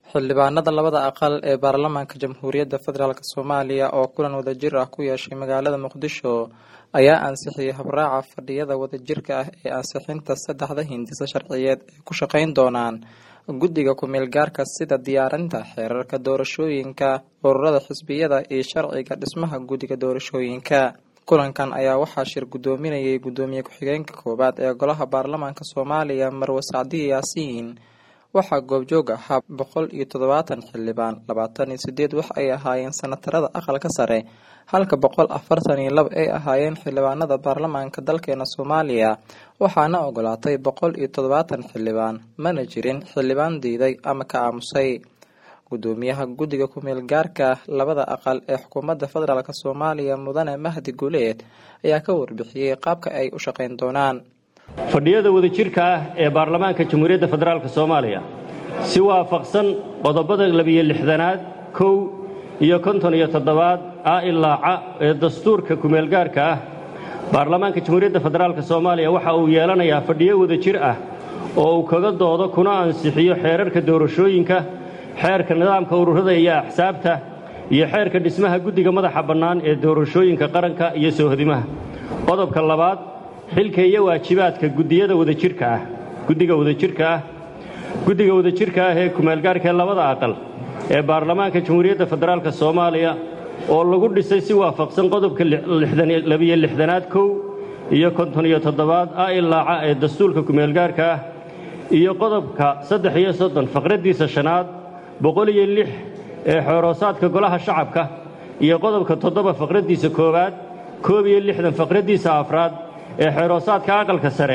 xildhibaanada labada aqal ee baarlamaanka jamhuuriyadda federaalk soomaaliya oo kulan wadajir ah ku yeeshay magaalada muqdisho ayaa ansixiyey habraaca fadhiyada wadajirka ah ee ansixinta saddexda hindisa sharciyeed ee ku shaqeyn doonaan guddiga ku-meel gaarka sida diyaarinta xeerarka doorashooyinka ururada xisbiyada iyo sharciga dhismaha guddiga doorashooyinka kulankan ayaa waxaa shir guddoominayay guddoomiye ku-xigeenka koowaad ee golaha baarlamaanka soomaaliya marwe sacdiye yaasiin waxaa goobjoog ahaa boqol iyo toddobaatan xildhibaan labaatan iyo sideed wax ay ahaayeen sanatarada aqalka sare halka boqol afartan iyo laba ay ahaayeen xildhibaanada baarlamaanka dalkeena soomaaliya waxaana ogolaatay boqol iyo toddobaatan xildhibaan mana jirin xildhibaan diiday ama ka aamusay guddoomiyaha guddiga ku-meel gaarka labada aqal ee xukuumadda federaalk soomaaliya mudane mahdi guuleed ayaa ka warbixiyey qaabka ay u shaqeyn doonaan fadhiyada wadajirka ah ee baarlamaanka jamhuuriyadda federaalk soomaaliya si waafaqsan qodobada labiyo lixdanaad kow iyo konton iyo toddobaad a ilaaca ee dastuurka kumeelgaarka ah baarlamaanka jamhuuriyadda federaalk soomaaliya waxa uu yeelanayaa fadhiyo wadajir ah oo uu kaga doodo kuna ansixiyo xeerarka doorashooyinka xeerka nidaamka ururada iyo axsaabta iyo xeerka dhismaha guddiga madaxa bannaan ee doorashooyinka qaranka iyo soohodimaha qodobka labaad xilka iyo waajibaadka gudiyada wadajirka ah guddiga wadajirka ah guddiga wadajirka ah ee kumeelgaarka ee labada aqal ee baarlamaanka jamhuuriyadda federaalk soomaaliya oo lagu dhisay si waafaqsan qodobka labiyo lixdanaad kow iyo konton iyo toddobaad a ilaaca ee dastuurka kumeelgaarka ah iyo qodobka saddex iyo soddon faqraddiisa shanaad boqol iyo lix ee xooroosaadka golaha shacabka iyo qodobka toddoba faqraddiisa koowaad koob iyo lixdan faqraddiisa afraad ee xeeroosaadka aqalka sare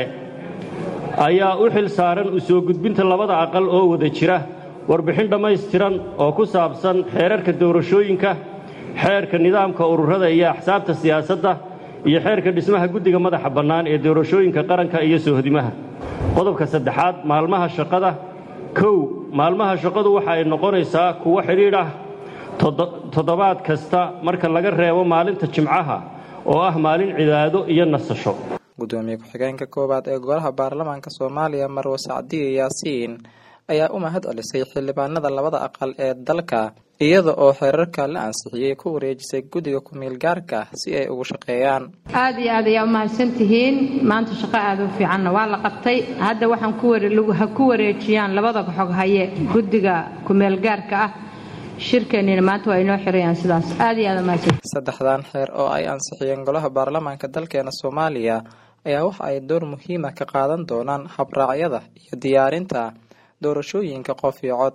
ayaa u xil saaran u soo gudbinta labada aqal oo wada jira warbixin dhammaystiran oo ku saabsan xeerarka doorashooyinka xeerka nidaamka ururada iyo axsaabta siyaasadda iyo xeerka dhismaha guddiga madaxa bannaan ee doorashooyinka qaranka iyo soohodimaha qodobka saddexaad maalmaha shaqada kow maalmaha shaqadu waxa ay noqonaysaa kuwo xidhiidh ah toddobaad kasta marka laga reebo maalinta jimcaha oo ah maalin cibaado iyo nasasho guddoomiye ku-xigeenka koowaad ee golaha baarlamaanka soomaaliya marwe sacdiye yaasiin ayaa u mahad celisay xildhibaanada labada aqal ee dalka iyada oo xeerarka la ansixiyey ku wareejisay guddiga ku-meel gaarka si ay ugu shaqeeyaan aada iyo aad ayaa u mahadsan tihiin maanta shaqo aada u fiicanna waa la qabtay hadda waxaan ha ku wareejiyaan labada xog haye guddiga ku-meel gaarka ah shirkeenina maanta waa inoo xirayaan sidaas aada iyo aad umahadsan saddexdan xeer oo ay ansixiyeen golaha baarlamaanka dalkeena soomaaliya ayaa waxa ay door muhiima ka qaadan doonaan habraacyada iyo diyaarinta doorashooyinka qof iyo cod